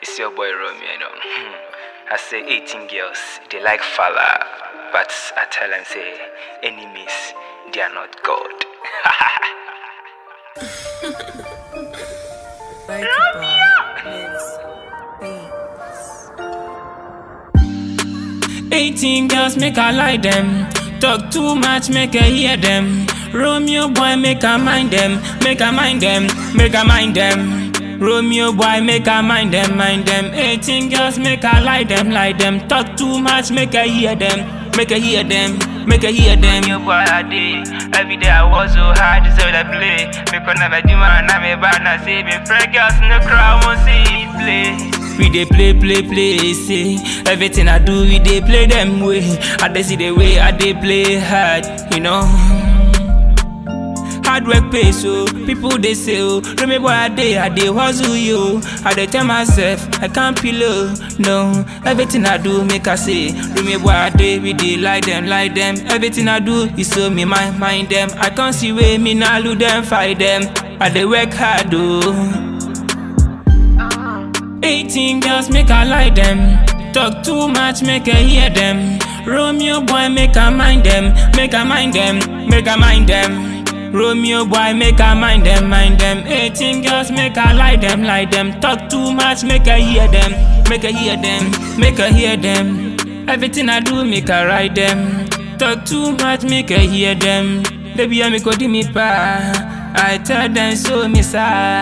It's your boy Romeo, you know. I say 18 girls, they like fella. But I tell them, say, enemies, they are not God. Like Romeo! 18 girls make I like them. Talk too much, make I hear them. Romeo boy, make I mind them. Make I mind them. Make I mind them. Romeo boy, make I mind them. Mind them. 18 girls, make I like them. Like them. Talk too much, make I hear them. Make I hear them. Make I hear them. Your boy, I did. Every day I was so hard, so I play. Make on never do man, I'm a bad, I say, me friend girls in the crowd won't see it play. We dey play, play, play, say Everything I do, we dey play them way I dey see the way I dey play hard, you know Hard work pay so, people they say oh Remember I dey, I dey hustle you I dey tell myself, I can't pillow, no Everything I do, make I say Remember I dey, we dey like them, like them Everything I do, is so me mind, mind them I can't see way, me nah lose them, fight them I dey work hard oh 18 girls make I like them. Talk too much, make I hear them. Romeo boy, make I mind them. Make I mind them. Make I mind them. Romeo boy, make I mind them. Mind them. 18 girls make I like them. Like them. Talk too much, make I hear them. Make I hear them. Make I hear them. Everything I do, make I ride them. Talk too much, make I hear them. Baby, I make go me pa. I tell them so, miss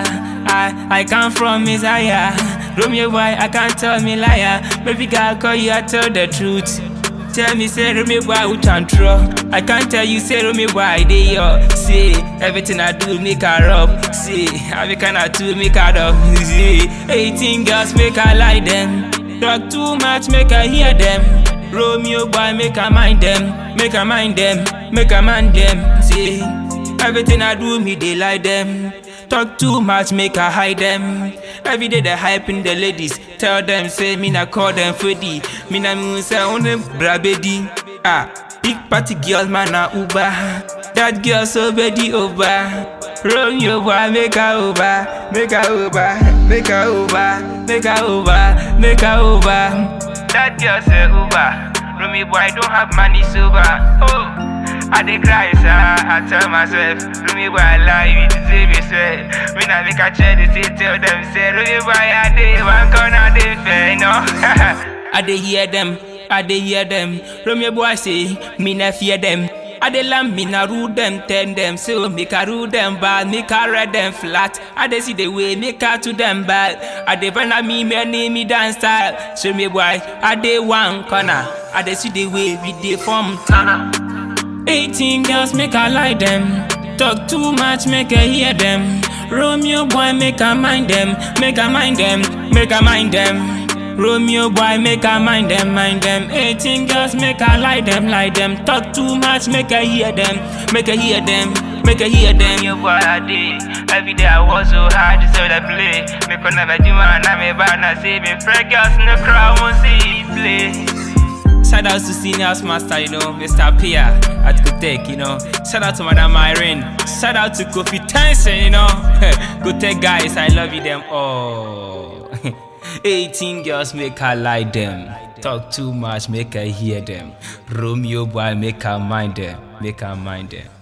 I, I come from Messiah. Romeo boy, I can't tell me liar. Baby girl, call you, I tell the truth. Tell me, say Romeo boy, who can throw? I can't tell you, say Romeo boy, I dey yo. See, everything I do, make her up. See, I be kinda too, make her up. See, 18 girls, make I like them. Talk too much, make I hear them. Romeo boy, make I mind them. Make I mind them. Make I mind them. See, everything I do, me, they like them. Talk too much, make I hide them. Every day they hyping the ladies. Tell them, say, me na call them Freddy. Me na me say, on them brabedi. Ah, big party girls, man, na Uber. That girl so ready over. Romeo boy, make her over. Make her over. Make her over. Make her over. Make her over. That girl say Uber. Romeo boy, I don't have money sober. Oh. I dey cry, sir. I tell myself, Romeo boy, I lie, you deserve yourself. When I make a try to say, tell them, say, Romeo boy, I dey one corner, dey fair, no. I dey hear them, I dey hear them. Romeo boy say, me na fear them. I dey lamb me na rule them, tell them so make I rule them bad, make I read them flat. I dey see the way make I to them bad. I dey find me me name me dance style. So me boy, I dey one corner. I dey see the way we dey form tana. 18 girls make I like them. Talk too much, make I hear them. Romeo boy, make I mind them. Make I mind them. Make I mind them. Romeo boy, make I mind them, mind them. 18 girls, make I like them, like them. Talk too much, make I hear them. Make I hear them. Make I hear them. Your boy, I did. Every day I was so hard, so I play. Make on never do man, I'm a bad, I say, me friend girls in the crowd won't see it play. Shout out to Seniors Master, you know, Mr. Pia at Gotek, you know. Shout out to Madam Irene. Shout out to Kofi Tyson, you know. Gotek guys, I love you them all. 18 girls make her like them. Talk too much, make her hear them. Romeo boy, make her mind them. Make her mind them.